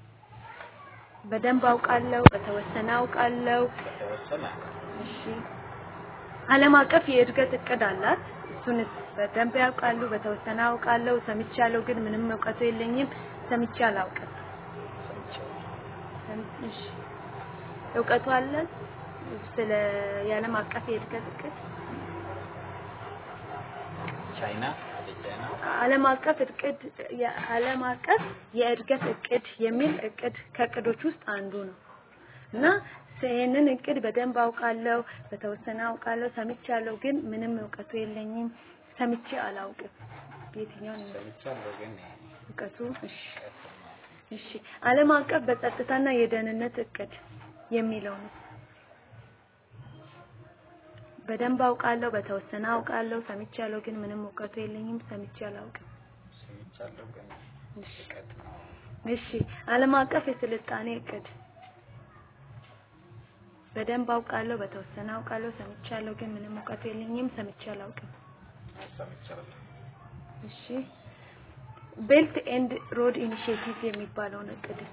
በደንብ አውቃለሁ፣ በተወሰነ አውቃለሁ። በተወሰነ እሺ ዓለም አቀፍ የእድገት እቅድ አላት። እሱን በደንብ ያውቃሉ፣ በተወሰነ አውቃለሁ። ሰምቻለሁ፣ ግን ምንም እውቀቱ የለኝም። ሰምቼ አላውቅም። ሰምቼው እሺ እውቀቱ አለ ስለ የዓለም አቀፍ የእድገት እቅድ ቻይና ወደ ቻይና ዓለም አቀፍ እቅድ የዓለም አቀፍ የእድገት እቅድ የሚል እቅድ ከእቅዶች ውስጥ አንዱ ነው እና ይህንን እቅድ በደንብ አውቃለሁ፣ በተወሰነ አውቃለሁ፣ ሰምቻለሁ፣ ግን ምንም እውቀቱ የለኝም። ሰምቼ አላውቅም። የትኛውን ነው ሰምቻለሁ ግን እውቀቱ? እሺ ቀጥታ እሺ ዓለም አቀፍ በጸጥታና የደህንነት እቅድ የሚለው ነው። በደንብ አውቃለሁ፣ በተወሰነ አውቃለሁ፣ ሰምቻለሁ፣ ግን ምንም እውቀቱ የለኝም። ሰምቼ አላውቅም። ሰምቻለሁ ግን እሺ ርቀት ነው። እሺ ዓለም አቀፍ የስልጣኔ እቅድ በደንብ አውቃለሁ፣ በተወሰነ አውቃለሁ፣ ሰምቻለሁ፣ ግን ምንም እውቀቱ የለኝም። ሰምቼ አላውቅም። ሰምቻለሁ። እሺ ቤልት ኤንድ ሮድ ኢኒሺዬቲቭ የሚባለውን እቅድስ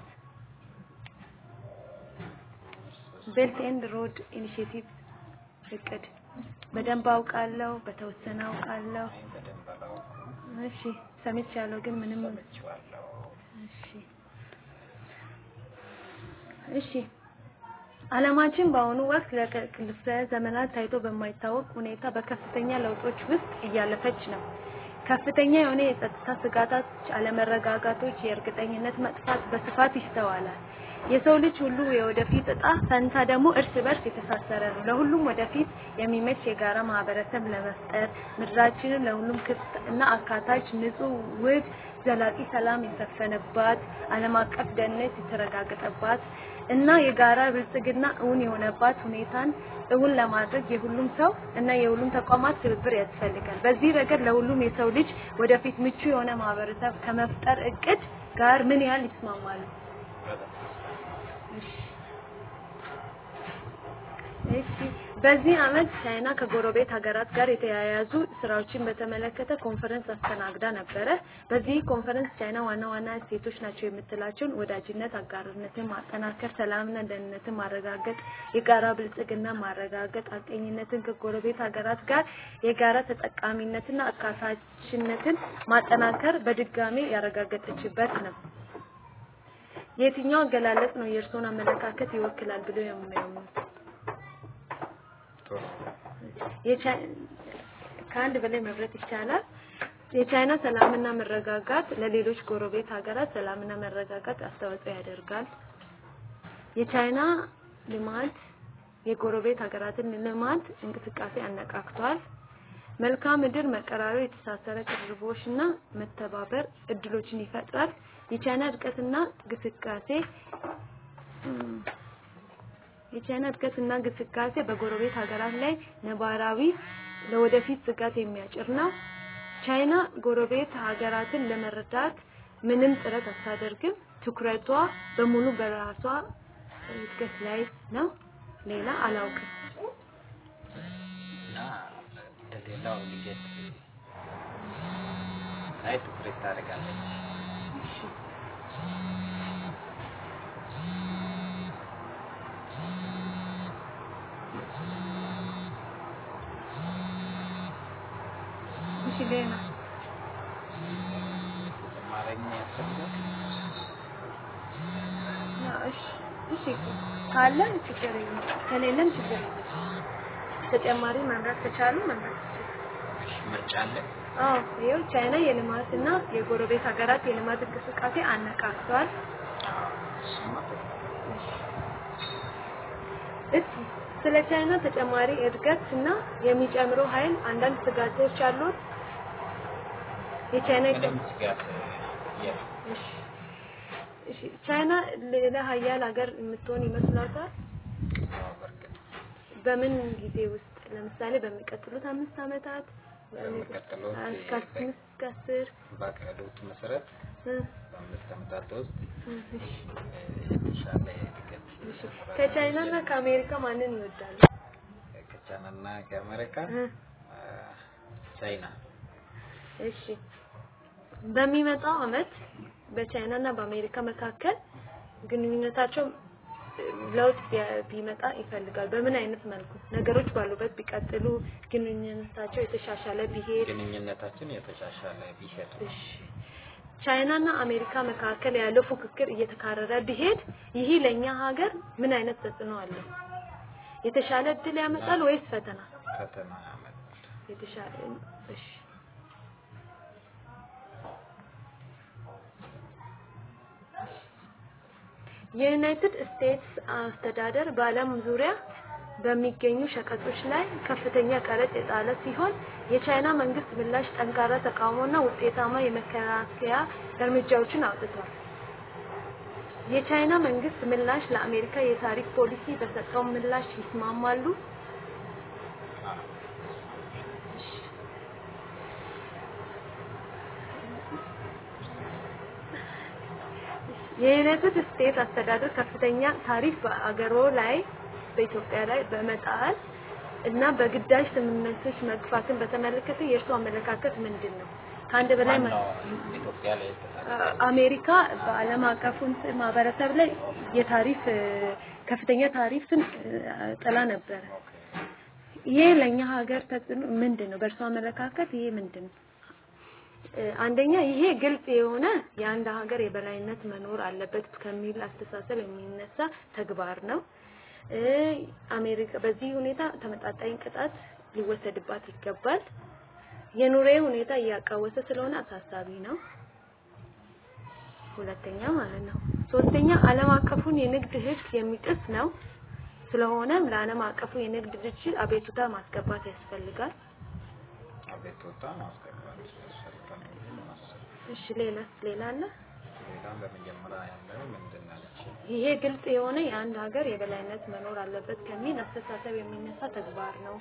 ቤልት ኤንድ ሮድ ኢኒሺዬቲቭ እቅድ በደንብ አውቃለሁ፣ በተወሰነ አውቃለሁ። እኔ በደንብ አላውቅም። እሺ ሰምቻለሁ፣ ግን ምንም ሰምቼዋለሁ። እሺ እሺ ዓለማችን በአሁኑ ወቅት ለክፍለ ዘመናት ታይቶ በማይታወቅ ሁኔታ በከፍተኛ ለውጦች ውስጥ እያለፈች ነው። ከፍተኛ የሆነ የጸጥታ ስጋቶች፣ አለመረጋጋቶች፣ የእርግጠኝነት መጥፋት በስፋት ይስተዋላል። የሰው ልጅ ሁሉ የወደፊት እጣ ፈንታ ደግሞ እርስ በርስ የተሳሰረ ነው። ለሁሉም ወደፊት የሚመች የጋራ ማህበረሰብ ለመፍጠር ምድራችንን ለሁሉም ክፍት እና አካታች፣ ንጹህ፣ ውብ፣ ዘላቂ ሰላም የሰፈነባት ዓለም አቀፍ ደህንነት የተረጋገጠባት እና የጋራ ብልጽግና እውን የሆነባት ሁኔታን እውን ለማድረግ የሁሉም ሰው እና የሁሉም ተቋማት ትብብር ያስፈልጋል። በዚህ ረገድ ለሁሉም የሰው ልጅ ወደፊት ምቹ የሆነ ማህበረሰብ ከመፍጠር እቅድ ጋር ምን ያህል ይስማማሉ? በጣም እሺ በዚህ አመት ቻይና ከጎረቤት ሀገራት ጋር የተያያዙ ስራዎችን በተመለከተ ኮንፈረንስ አስተናግዳ ነበረ። በዚህ ኮንፈረንስ ቻይና ዋና ዋና እሴቶች ናቸው የምትላቸውን ወዳጅነት፣ አጋርነትን ማጠናከር፣ ሰላምና ደህንነትን ማረጋገጥ፣ የጋራ ብልጽግና ማረጋገጥ፣ ሀቀኝነትን ከጎረቤት ሀገራት ጋር የጋራ ተጠቃሚነትና አካታችነትን ማጠናከር በድጋሜ ያረጋገጠችበት ነው። የትኛው አገላለጽ ነው የእርስዎን አመለካከት ይወክላል ብለው የሚያምኑት? ጥሩ የቻይ- ከአንድ በላይ መምረጥ ይቻላል። የቻይና ሰላምና መረጋጋት ለሌሎች ጎረቤት ሀገራት ሰላምና መረጋጋት አስተዋጽኦ ያደርጋል። የቻይና ልማት የጎረቤት ሀገራትን ልማት እንቅስቃሴ አነቃክቷል። መልክዓ ምድር መቀራረብ፣ የተሳሰረ ቅርቦችና መተባበር እድሎችን ይፈጥራል። የቻይና እድገትና ግስጋሴ እም፣ የቻይና እድገትና ግስጋሴ በጎረቤት ሀገራት ላይ ነባራዊ ለወደፊት ስጋት የሚያጭር ነው። ቻይና ጎረቤት ሀገራትን ለመረዳት ምንም ጥረት አታደርግም። ትኩረቷ በሙሉ በራሷ እድገት ላይ ነው። ሌላ አላውቅም። እና ለሌላው እድገት ላይ ትኩረት ታደርጋለች። እሺ እሺ ሌላ ተጨማሪ ያስፈልጋል። ያ እሺ እሺ ካለ ችግር የለም ከሌለም ችግር የለም ተጨማሪ መምራት ከቻሉ መምራት ይችላል እሺ ምርጫ አለ። አዎ ይኸው ቻይና የልማትና የጎረቤት ሀገራት የልማት እንቅስቃሴ አነቃቅቷል አዎ፣ እሱማ ጥሩ ነው። እስኪ ስለ ቻይና ተጨማሪ እድገት እና የሚጨምረው ኃይል አንዳንድ ስጋቶች አሉት የቻይና ምንም ስጋት የለም። እሺ እሺ ቻይና ሌላ ሀያል ሀገር የምትሆን ይመስላታል አዎ፣ በእርግጥ በምን ጊዜ ውስጥ ለምሳሌ በሚቀጥሉት አምስት ዓመታት በሚቀጥሉት እስከ አምስት እስከ አስር ባቀዱት መሰረት እ፣ በአምስት ዓመታት ውስጥ እ፣ እሺ የተሻለ እድገት እሺ ይኖራል ከቻይና እና ብዬ ከአሜሪካ ማንን ይወዳሉ? ከቻይናና ከአሜሪካ እ፣ አ፣ ቻይና እሺ በሚመጣው አመት በቻይና እና በአሜሪካ መካከል ግንኙነታቸው እ፣ ለውጥ ቢያ- ቢመጣ ይፈልጋል። በምን አይነት መልኩ ነገሮች ባሉበት ቢቀጥሉ ግንኙነታቸው የተሻሻለ ቢሄድ ግንኙነታችን የተሻሻለ ቢሄድ እሺ ቻይና እና አሜሪካ መካከል ያለው ፉክክር እየተካረረ ቢሄድ ይህ ለኛ ሀገር ምን አይነት ተጽዕኖ አለው? የተሻለ እድል ያመጣል ወይስ ፈተና? ፈተና ያመጣል። የተሻለ እሺ የዩናይትድ ስቴትስ አስተዳደር በዓለም ዙሪያ በሚገኙ ሸቀጦች ላይ ከፍተኛ ቀረጥ የጣለ ሲሆን የቻይና መንግስት ምላሽ ጠንካራ ተቃውሞና ውጤታማ የመከላከያ እርምጃዎችን አውጥቷል። የቻይና መንግስት ምላሽ ለአሜሪካ የታሪፍ ፖሊሲ በሰጠው ምላሽ ይስማማሉ? አዎ። የዩናይትድ ስቴትስ አስተዳደር ከፍተኛ ታሪፍ በአገሮ ላይ በኢትዮጵያ ላይ በመጣል እና በግዳጅ ስምምነቶች መግፋትን በተመለከተ የእርሱ አመለካከት ምንድን ነው? ከአንድ በላይ መ- ዋናው ኢትዮጵያ ላይ የተጣለ አ- አሜሪካ በዓለም አቀፉ እንትን ማህበረሰብ ላይ የታሪፍ እ፣ ከፍተኛ ታሪፍን እ፣ ጥላ ነበረ። ይሄ ለእኛ ሀገር ተጽዕኖ ምንድን ነው? በእርሱ አመለካከት ይሄ ምንድን ነው? እ፣ አንደኛ ይሄ ግልጽ የሆነ የአንድ ሀገር የበላይነት መኖር አለበት ከሚል አስተሳሰብ የሚነሳ ተግባር ነው። እ፣ አሜሪካ በዚህ ሁኔታ ተመጣጣኝ ቅጣት ሊወሰድባት ይገባል። የኑሬ ሁኔታ እያቃወሰ ስለሆነ አሳሳቢ ነው። ሁለተኛ ማለት ነው። ሶስተኛ ዓለም አቀፉን የንግድ ሕግ የሚጥስ ነው። ስለሆነም ለዓለም አቀፉ የንግድ ድርጅት አቤቱታ ማስገባት ያስፈልጋል። አቤቱታ ማስገባት ያስፈልጋል ብዬ ነው የማስበው። እሺ ሌላስ ሌላ አለ? ሌላም በመጀመሪያ ያለው ምንድን ናቸው? ይሄ ግልጽ የሆነ የአንድ ሀገር የበላይነት መኖር አለበት ከሚል አስተሳሰብ የሚነሳ ተግባር ነው።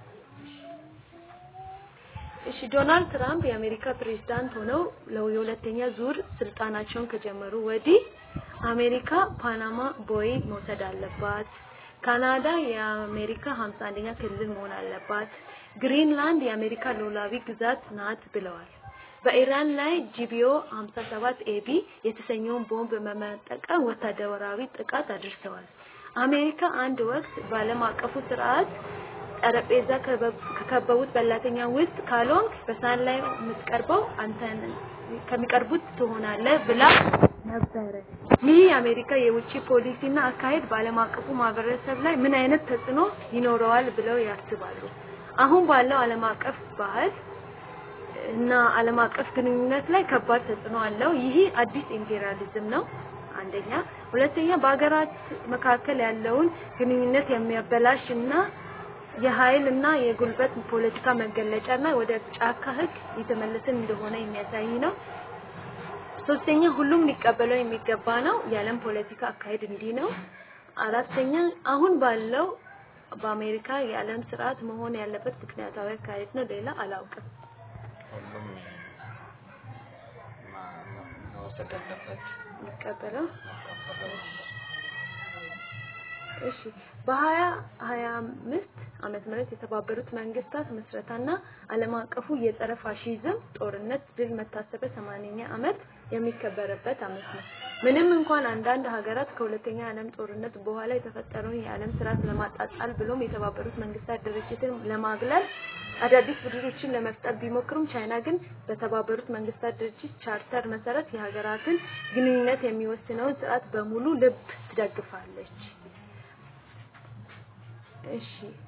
እሺ ዶናልድ ትራምፕ የአሜሪካ ፕሬዝዳንት ሆነው ለው የሁለተኛ ዙር ስልጣናቸውን ከጀመሩ ወዲህ አሜሪካ ፓናማ ቦይ መውሰድ አለባት፣ ካናዳ የአሜሪካ 51ኛ ክልል መሆን አለባት፣ ግሪንላንድ የአሜሪካ ሉዓላዊ ግዛት ናት ብለዋል። በኢራን ላይ ጂቢኦ 57 ኤቢ የተሰኘውን ቦምብ በመጠቀም ወታደራዊ ጥቃት አድርሰዋል። አሜሪካ አንድ ወቅት በዓለም አቀፉ ስርዓት ጠረጴዛ ከበብ- ከከበቡት በላተኛ ውስጥ ካልሆንክ በሳህን ላይ የምትቀርበው አንተ ነህ፣ ከሚቀርቡት ትሆናለህ ብላ ነበረ። ይህ የአሜሪካ የውጭ ፖሊሲና አካሄድ በዓለም አቀፉ ማህበረሰብ ላይ ምን አይነት ተጽዕኖ ይኖረዋል ብለው ያስባሉ? አሁን ባለው ዓለም አቀፍ ባህል እና ዓለም አቀፍ ግንኙነት ላይ ከባድ ተጽዕኖ አለው። ይህ አዲስ ኢምፔሪያሊዝም ነው። አንደኛ፣ ሁለተኛ በሀገራት መካከል ያለውን ግንኙነት የሚያበላሽ እና የኃይል እና የጉልበት ፖለቲካ መገለጫ እና ወደ ጫካ ሕግ የተመለስን እንደሆነ የሚያሳይ ነው። ሶስተኛ፣ ሁሉም ሊቀበለው የሚገባ ነው። የዓለም ፖለቲካ አካሄድ እንዲህ ነው። አራተኛ፣ አሁን ባለው በአሜሪካ የዓለም ስርዓት መሆን ያለበት ምክንያታዊ አካሄድ ነው። ሌላ አላውቅም። ሁሉም ማ- መውሰድ ያለበት የሚቀበለው መቀበለው እሺ በሀያ ሀያ አምስት ዓመተ ምህረት የተባበሩት መንግስታት ምስረታና ዓለም አቀፉ የጸረ ፋሺዝም ጦርነት ድል መታሰቢያ 80ኛ ዓመት የሚከበርበት ዓመት ነው። ምንም እንኳን አንዳንድ ሀገራት ከሁለተኛ ዓለም ጦርነት በኋላ የተፈጠረውን የዓለም ስርዓት ለማጣጣል ብሎም የተባበሩት መንግስታት ድርጅትን ለማግለል አዳዲስ ቡድኖችን ለመፍጠር ቢሞክሩም ቻይና ግን በተባበሩት መንግስታት ድርጅት ቻርተር መሰረት የሀገራትን ግንኙነት የሚወስነውን ስርዓት በሙሉ ልብ ትደግፋለች። እሺ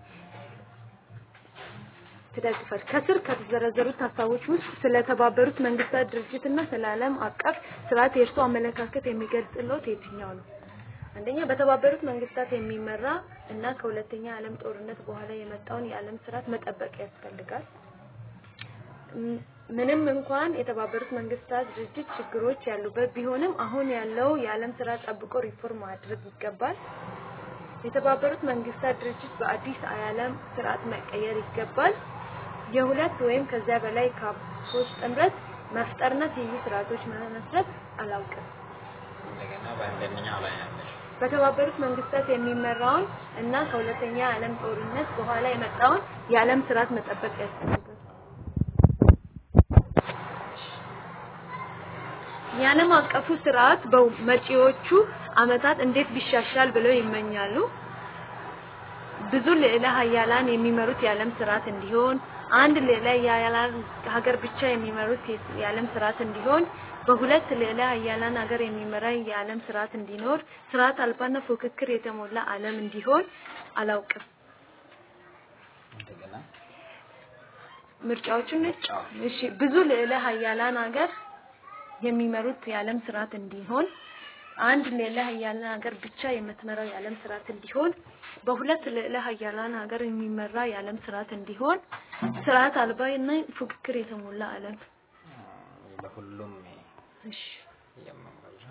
ትደግፋል። ከስር ከተዘረዘሩት ሀሳቦች ውስጥ ስለ ተባበሩት መንግስታት ድርጅትና ስለ ዓለም አቀፍ ስርዓት የእርሱ አመለካከት የሚገልጽልዎት የትኛው ነው? አንደኛ በተባበሩት መንግስታት የሚመራ እና ከሁለተኛ ዓለም ጦርነት በኋላ የመጣውን የዓለም ስርዓት መጠበቅ ያስፈልጋል። ም- ምንም እንኳን የተባበሩት መንግስታት ድርጅት ችግሮች ያሉበት ቢሆንም አሁን ያለው የዓለም ስርዓት ጠብቆ ሪፎርም ማድረግ ይገባል። የተባበሩት መንግስታት ድርጅት በአዲስ የዓለም ስርዓት መቀየር ይገባል። የሁለት ወይም ከዚያ በላይ ካምፖች ጥምረት መፍጠርና ትይዩ ስርዓቶች መመስረት አላውቅም። እንደገና በአንደኛው ላይ ያለሽ በተባበሩት መንግስታት የሚመራውን እና ከሁለተኛ የዓለም ጦርነት በኋላ የመጣውን የዓለም ስርዓት መጠበቅ ያስፈልጋል። የዓለም አቀፉ ስርዓት በመጪዎቹ አመታት እንዴት ቢሻሻል ብለው ይመኛሉ? ብዙ ልዕለ ሀያላን የሚመሩት የዓለም ስርዓት እንዲሆን፣ አንድ ልዕለ ሀያላን ሀገር ብቻ የሚመሩት የዓለም ስርዓት እንዲሆን፣ በሁለት ልዕለ ሀያላን ሀገር የሚመራ የዓለም ስርዓት እንዲኖር፣ ስርዓት አልባና ፉክክር የተሞላ ዓለም እንዲሆን አላውቅም። እንደገና ምርጫዎቹን ነጭ አዎ። እሺ ብዙ ልዕለ ሀያላን ሀገር የሚመሩት የዓለም ስርዓት እንዲሆን አንድ ልዕለ ሀያላን ሀገር ብቻ የምትመራው የዓለም ስርዓት እንዲሆን በሁለት ልዕለ ሀያላን ሀገር የሚመራ የዓለም ስርዓት እንዲሆን ስርዓት አልባና ፉክክር የተሞላ ዓለም አ፣ በሁሉም እሺ የምመራ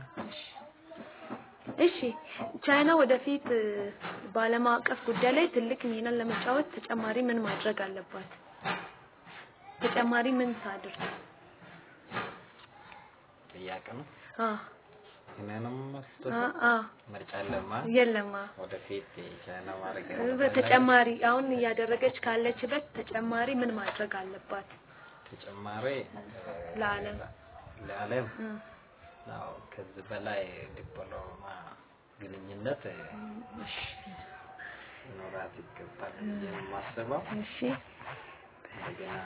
እሺ ቻይና ወደፊት እ፣ በዓለም አቀፍ ጉዳይ ላይ ትልቅ ሚናን ለመጫወት ተጨማሪ ምን ማድረግ አለባት? ተጨማሪ ምን ታድርግ? ጥያቄ ነው። አ እኔንም መስጠት አ አ ምርጫ ለማ የለማ ወደፊት ቻይና ማድረግ በተጨማሪ አሁን እያደረገች ካለችበት ተጨማሪ ምን ማድረግ አለባት? ተጨማሪ ለዓለም ለዓለም እ፣ አዎ ከዚህ በላይ ዲፕሎማ ግንኙነት ኖራት ይገባል ብዬ ነው የማስበው። እሺ እንደገና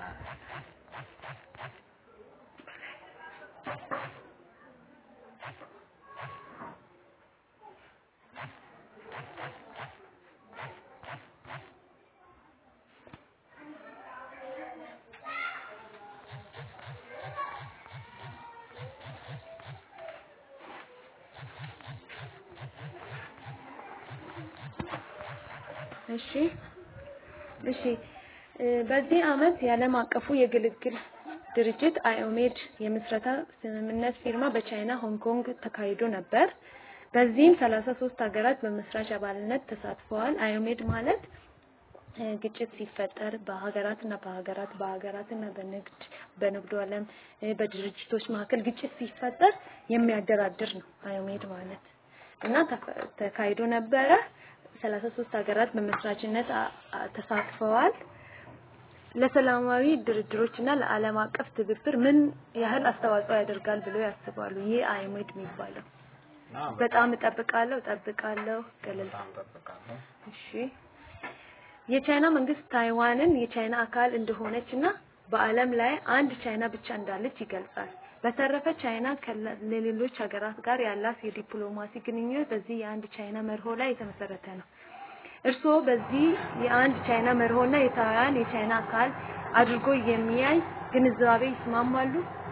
እሺ እሺ እ፣ በዚህ አመት የዓለም አቀፉ የግልግል ድርጅት አዮሜድ የምስረታ ስምምነት ፊርማ በቻይና ሆንግ ኮንግ ተካሂዶ ነበር። በዚህም 33 ሀገራት በመስራች አባልነት ተሳትፈዋል። አዮሜድ ማለት እ፣ ግጭት ሲፈጠር በሀገራትና በሀገራት በሀገራትና በንግድ በንግዱ ዓለም እ፣ በድርጅቶች መካከል ግጭት ሲፈጠር የሚያደራድር ነው አዮሜድ ማለት እና ተፈ- ተካሂዶ ነበረ። 33 ሀገራት በመስራችነት አ- አ- ተሳትፈዋል። ለሰላማዊ ድርድሮች እና ለዓለም አቀፍ ትብብር ምን ያህል አስተዋጽኦ ያደርጋል ብለው ያስባሉ? ይህ አዮሜድ የሚባለው እና በጣም እጠብቃለሁ እጠብቃለሁ ገለል በጣም ጠብቃለሁ። እሺ የቻይና መንግስት ታይዋንን የቻይና አካል እንደሆነች እና በዓለም ላይ አንድ ቻይና ብቻ እንዳለች ይገልጻል። በተረፈ ቻይና ከለ- ለሌሎች ሀገራት ጋር ያላት የዲፕሎማሲ ግንኙነት በዚህ የአንድ ቻይና መርሆ ላይ የተመሰረተ ነው። እርስዎ በዚህ የአንድ ቻይና መርሆና የታይዋን የቻይና አካል አድርጎ የሚያይ ግንዛቤ ይስማማሉ?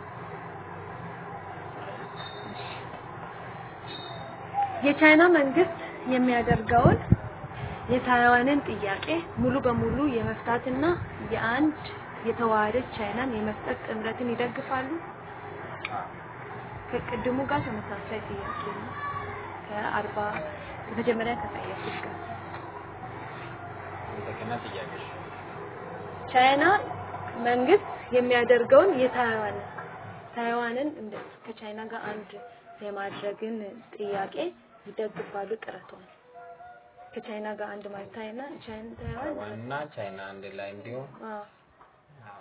የቻይና መንግስት የሚያደርገውን የታይዋንን ጥያቄ ሙሉ በሙሉ የመፍታትና የአንድ የተዋሃደች ቻይናን የመፍጠር ጥምረትን ይደግፋሉ? አዎ ከቅድሙ ጋር ተመሳሳይ ጥያቄ ነው። ከአርባ መጀመሪያ ከጠየቁት ጋር እንደገና ጥያቄሽ ቻይና መንግስት የሚያደርገውን የታይዋን ታይዋንን እንደ ከቻይና ጋር አንድ የማድረግን ጥያቄ ይደግፋሉ ጥረቷን ከቻይና ጋር አንድ ማለት ታይና ቻይና ታይዋን ታይዋንና ቻይና አንድ ላይ እንዲሆን አዎ አዎ።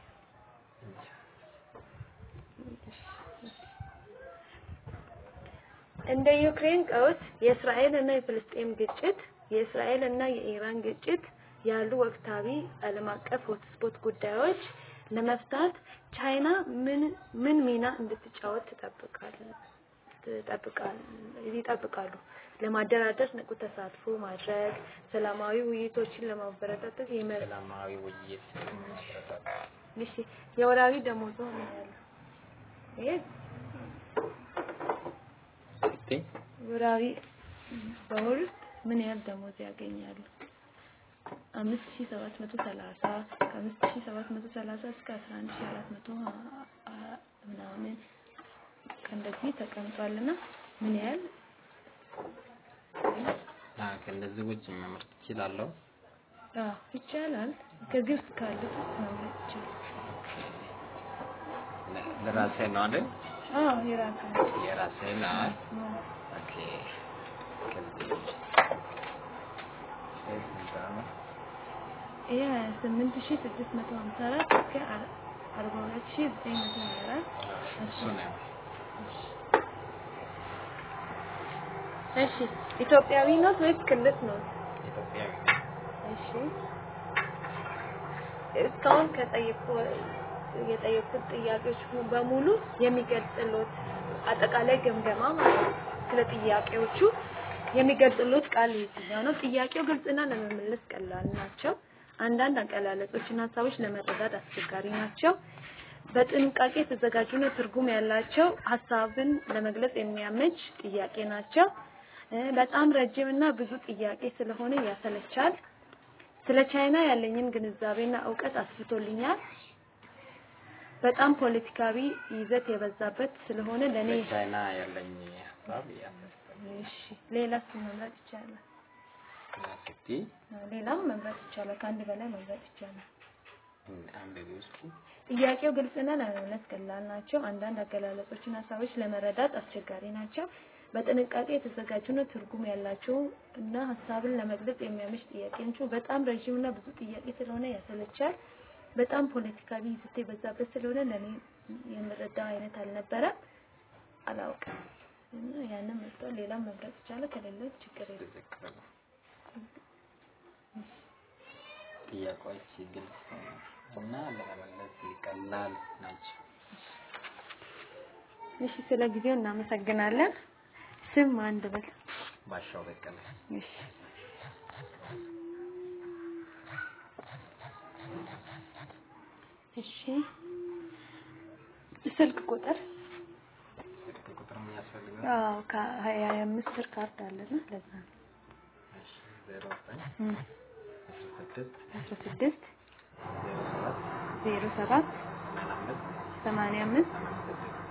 እንደ ዩክሬን ቀውስ የእስራኤል እና የፍልስጤም ግጭት የእስራኤል እና የኢራን ግጭት ያሉ ወቅታዊ ዓለም አቀፍ ሆትስፖት ጉዳዮች ለመፍታት ቻይና ምን ምን ሚና እንድትጫወት ትጠብቃል ትጠብቃል ይጠብቃሉ? ለማደራደር ንቁ ተሳትፎ ማድረግ፣ ሰላማዊ ውይይቶችን ለማበረታታት የመ- ሰላማዊ ውይይት ማበረታታት። እሺ የወራዊ ደሞዞ ምን ያህል ነው? ይሄ እስቲ ወራዊ በወር ውስጥ ምን ያህል ደሞዝ ያገኛሉ? አምስት ሺህ ሰባት መቶ ሰላሳ ከአምስት ሺህ ሰባት መቶ ሰላሳ እስከ አስራ አንድ ሺህ አራት መቶ ሀ- ሀ- ምናምን ከእንደዚህ ተቀምጧልና ምን ያህል አ ከእንደዚህ ውጭ መምረጥ እችላለሁ። አዎ ይቻላል። ከዚህ ውስጥ ካሉት ውስጥ መምረጥ ይቻላል። ለ- ለራሴ ነው አይደል? አዎ የራሱ ነው። የራሴ ነው። አዎ። ኦኬ። ከዚህ ውጭ ይህ ስንት ነው? ይሄ ሀያ ስምንት ሺህ ስድስት መቶ ሀምሳ አራት እስከ አር- አርባ ሁለት ሺህ ዘጠኝ መቶ ሀያ አራት እሱ ነው። እሺ ኢትዮጵያዊ ኖት ወይስ ክልት ኖት? ኢትዮጵያዊ እሺ እስካሁን ከጠየቁ የጠየቁት ጥያቄዎች በሙሉ የሚገልጽሎት አጠቃላይ ግምገማ ማለት ነው። ስለ ጥያቄዎቹ የሚገልጽሎት ቃል የትኛው ነው? ጥያቄው ግልጽና ለመመለስ ቀላል ናቸው። አንዳንድ አቀላለጾችና ሀሳቦች ለመረዳት አስቸጋሪ ናቸው። በጥንቃቄ የተዘጋጁና ትርጉም ያላቸው ሀሳብን ለመግለጽ የሚያመች ጥያቄ ናቸው። እ በጣም ረጅም እና ብዙ ጥያቄ ስለሆነ ያሰለቻል። ስለ ቻይና ያለኝን ግንዛቤና እውቀት አስፍቶልኛል። በጣም ፖለቲካዊ ይዘት የበዛበት ስለሆነ ለኔ ቻይና ያለኝ ሀሳብ ያነሳል። እሺ ሌላስ መምረጥ ይቻላል? እስቲ ሌላም መምረጥ ይቻላል። ከአንድ በላይ መምረጥ ይቻላል። አንብቢ ውስጥ ጥያቄው ግልጽና ለመመለስ ቀላል ናቸው። አንዳንድ አገላለጾችና ሀሳቦች ለመረዳት አስቸጋሪ ናቸው። በጥንቃቄ የተዘጋጁና ትርጉም ያላቸው እና ሀሳብን ለመግለጽ የሚያመች ጥያቄ ናቸው። በጣም ረዥም እና ብዙ ጥያቄ ስለሆነ ያሰለቻል። በጣም ፖለቲካዊ ይዘት የበዛበት ስለሆነ ለኔ የምረዳው አይነት አልነበረም። አላውቅም እና ያንን መርጧል። ሌላም መምረጥ ይቻላል። ከሌለ ችግር የለም። ትክክል ነው። ጥያቄዎች ግልጽ እና ለመመለስ ቀላል ናቸው። እሺ፣ ስለ ጊዜው እናመሰግናለን። ስም አንድ በል። ባሻው በቀለ እሺ እሺ ስልክ ቁጥር ስልክ ቁጥር ምን ያስፈልጋል? አዎ ከሀያ አምስት ብር ካርድ አለና ለዛ ነው እሺ ዜሮ ዘጠኝ እም፣ አስራ ስድስት አስራ ስድስት ዜሮ ሰባት ዜሮ ሰባት ሰማንያ አምስት ሰማንያ አምስት ሰማንያ ስድስት